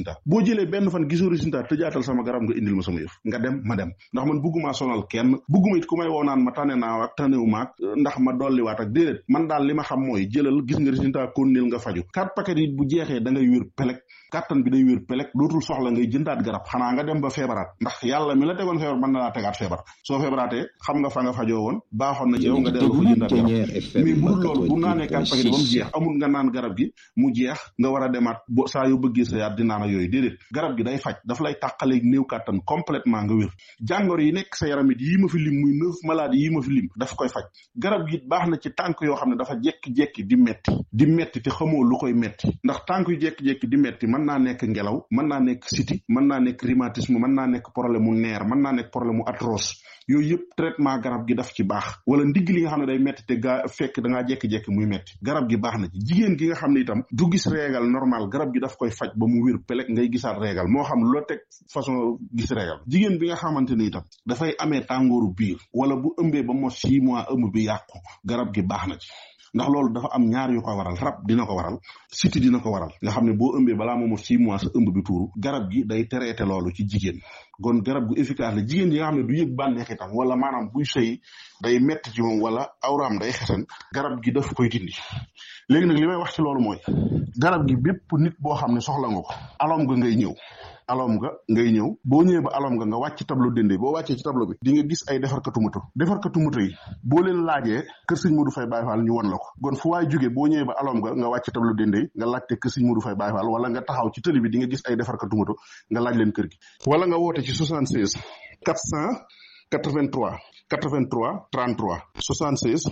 résultat boo jëlee benn fan gisoo résultat tëjaatal sama garab nga indil ma sama yëf nga dem ma dem ndax man bugguma sonal kenn bugguma it ku may woo naan ma tane naa ak tanewu maag ndax ma dolliwaat ak déedéet man daal li ma xam mooy jëlal gis nga résultat konnil nga faju quatre paquet yi bu jeexee da ngay wér pelek kàttan bi day wér pelek dootul soxla ngay jëndaat garab xanaa nga dem ba feebaraat ndax yàlla mi la tegoon feebar mën na laa tegaat feebar soo feebaraatee xam nga fa nga fajoo woon baaxoon na ci yow nga dellu fa jëndaat garab mais bu dul loolu bu naanee quatre paquet ba mu jeex amul nga naan garab gi mu jeex nga war a demaat bo saa yoo bëggee sa yaat di naan ak yooyu déedéet garab gi day faj daf lay tàqaleeg néew kàttan complètement nga wér jàngoro yi nekk sa yaram it yii ma fi lim muy neuf maladies yii ma fi lim daf koy faj garab gi baax na ci tànk yoo xam ne dafa jekki-jekki di metti di metti te xamoo lu koy metti ndax tànk yu jekki-jekki di metti mën naa nekk ngelaw mën naa nekk siti mën naa nekk rhumatisme mën naa nekk problème mu neer mën naa nekk problème mu arthrose yooyu yëpp traitement garab gi daf ci baax wala ndigg li nga xam ne day metti te gaa fekk da ngaa jekki-jekki muy metti garab gi baax na ci jigéen gi nga xam ne itam du gis réegal normal garab gi daf koy faj ba mu wér pelek ngay gisaat réegal moo xam loo teg façon gis réegal jigéen bi nga xamante ni itam dafay amee tàngooru biir wala bu ëmbee ba mo six mois ëmb bi yàqu garab gi baax na ci ndax loolu dafa am ñaar yu ko waral rab dina ko waral siti dina ko waral nga xam ne boo ëmbee balaa moomo six mois sa ëmb bi tuuru garab gi day traité loolu ci jigéen kon garab gu efficace la jigéen yi nga xam ne du yëg bànneex itam wala maanaam buy sëy day metti ci moom wala awraam day xesan garab gi daf koy dindi léegi nag li may wax ci loolu mooy garab gi bépp nit boo xam ne soxla nga ko alom nga ngay ñëw alom nga ngay ñëw boo ñëwee ba alom nga nga wàcc tableau dende boo wàccee ci tableau bi di nga gis ay defarkatu moto defarkatu moto yi boo leen laajee kër sëñ Modou Faye Baye Fall ñu won la ko kon fu waay jógee boo ñëwee ba alom nga nga wàcc tableau dende yi nga laajte kër sëñ Modou Faye Baye Fall wala nga taxaw ci tëli bi di nga gis ay defarkatu moto nga laaj leen kër gi wala nga woote ci 76 400 83 83 33 76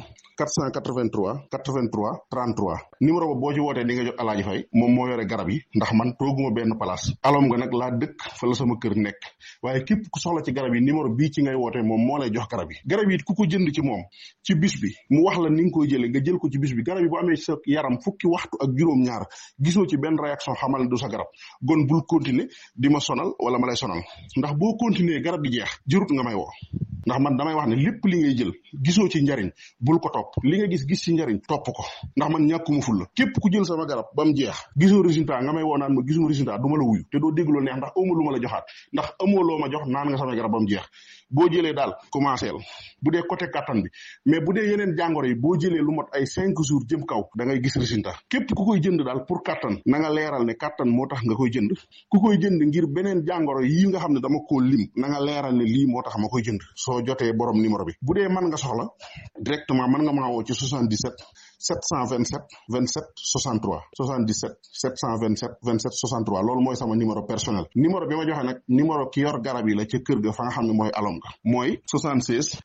483 83 33 numéro ba boo ci wootee di nga jot alaaji fay moom moo yore garab yi ndax man tooguma benn place alom nga nag laa dëkk fa la sama kër nekk waaye képp ku soxla ci garab yi numéro bii ci ngay wootee moom moo lay jox garab yi garab yi ku ko jënd ci moom ci bis bi mu wax la ni nga koy jëlee nga jël ko ci bis bi garab yi bu amee sa yaram fukki waxtu ak juróom-ñaar gisoo ci benn réaction xamal ne du sa garab gon bul continuer di ma sonal wala ma lay sonal ndax boo continuer garab gi jeex jërut nga may woo ndax man damay wax ne lépp li ngay jël gisoo ci njariñ bul ko topp li nga gis gis ci njariñ topp ko ndax man ñàkkuma ful la képp ku jël sama garab ba mu jeex gisoo résultat nga may woo naan ma gisuma résultat du ma la wuyu te doo dégg loo neex ndax amoo lu ma la joxaat ndax amoo loo ma jox naan nga sama garab ba mu jeex boo jëlee daal commencé la bu dee côté kattan bi mais bu dee yeneen jàngoro yi boo jëlee lu mot ay cinq jours jëm kaw da ngay gis résultat képp ku koy jënd daal pour kattan na nga leeral ne kattan moo tax nga koy jënd ku koy jënd ngir beneen jàngoro yi nga xam ne dama koo lim na nga leeral ne lii moo tax ma koy jënd soo jotee borom numéro bi bu dee mën nga soxla directement mën nga maa woo ci 77 727 27 63 77 727 27 63 loolu mooy sama numéro personnel numéro bi ma joxe nag numéro ki yor garab yi la ca kër ga fa nga xam ne mooy alom ga mooy 76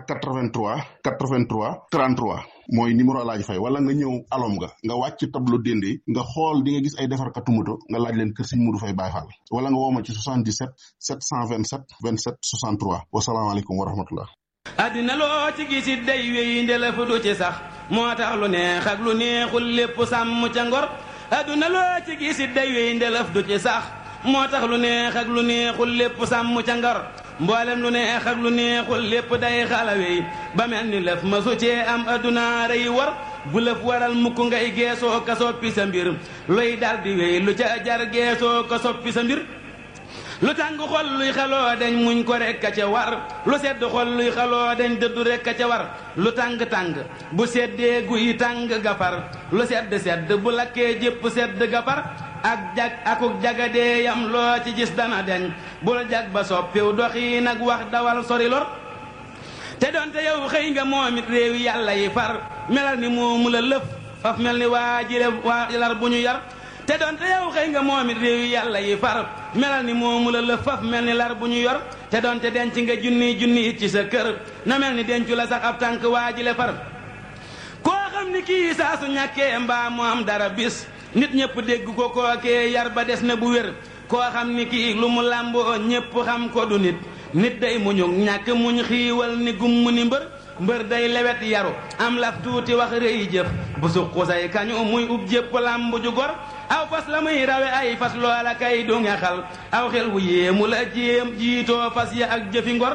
483 83 33 mooy numéro laaj fay wala nga ñëw alom nga nga wàcc tableau dende nga xool di nga gis ay defarkatu moto nga laaj leen kër Sëñ Modou Faye Baye Fall wala nga woo ma ci 77 727 27 63 wasalaamaaleykum wa rahmatullah àddina loo ci gisit day wéy ndela fu du ci sax moo tax lu neex ak lu neexul lépp sàmm ca ngor àdduna loo ci gisit day wéy ndelaf du ci sax moo tax lu neex ak lu neexul lépp sàmm ca ngor mboolem lu neex ak lu neexul lépp day xalawey ba mel ni lëf ma su cee am àdduna rey war bu lëf waral mukk ngay geesoo ka soppi sa mbir luy dal di wéy lu ca jar geesoo ka soppi sa mbir lu tàng xol luy xaloo dañ muñ ko rekk a ca war lu sedd xol luy xaloo dañ dëddu rekk a ca war lu tàng-tàng bu seddee guy tàng gafar lu sedd sedd bu lakkee jépp sedd gafar ak jag akuk jagadee yam loo ci gis dana deñ bul jag ba soppiw doxi nag wax dawal sori lor te doonte yow xëy nga moom it réew yàlla yi far melal ni moomu la lëf faf mel ni waa jire waa lar bu ñu yar te doonte yow xëy nga moom it réew yàlla yi far melal ni moomu la lëf faf mel ni lar bu ñu yor te doonte denc nga junni junni it ci sa kër na mel ni dencu la sax ab tànk waa jile far koo xam ni kii saa su ñàkkee mbaa mu am dara bis nit ñëpp dégg ko kookee yar ba des na bu wér koo xam ni kii lu mu làmboo ñëpp xam ko du nit nit day muñug ñàkk muñ xiiwal ni gumm ni mbër mbër day lewet yaru am laf tuuti wax rëy jëf bu suqu say kañu muy ub jépp làmb ju gor aw fas la muy rawe ay fas loola kay du nga xal aw xel wu yéemu la jéem jiitoo fas ya ak jëfi ngor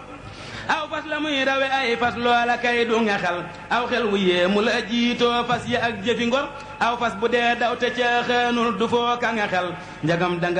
aw fas la muy rawe ay fas loola kay du nga xal aw xel wu yéemu la jiitoo fas ya ak jëfi ngor aw fas bu dee daw te ca xeenul du foo ka nga xel njagam danga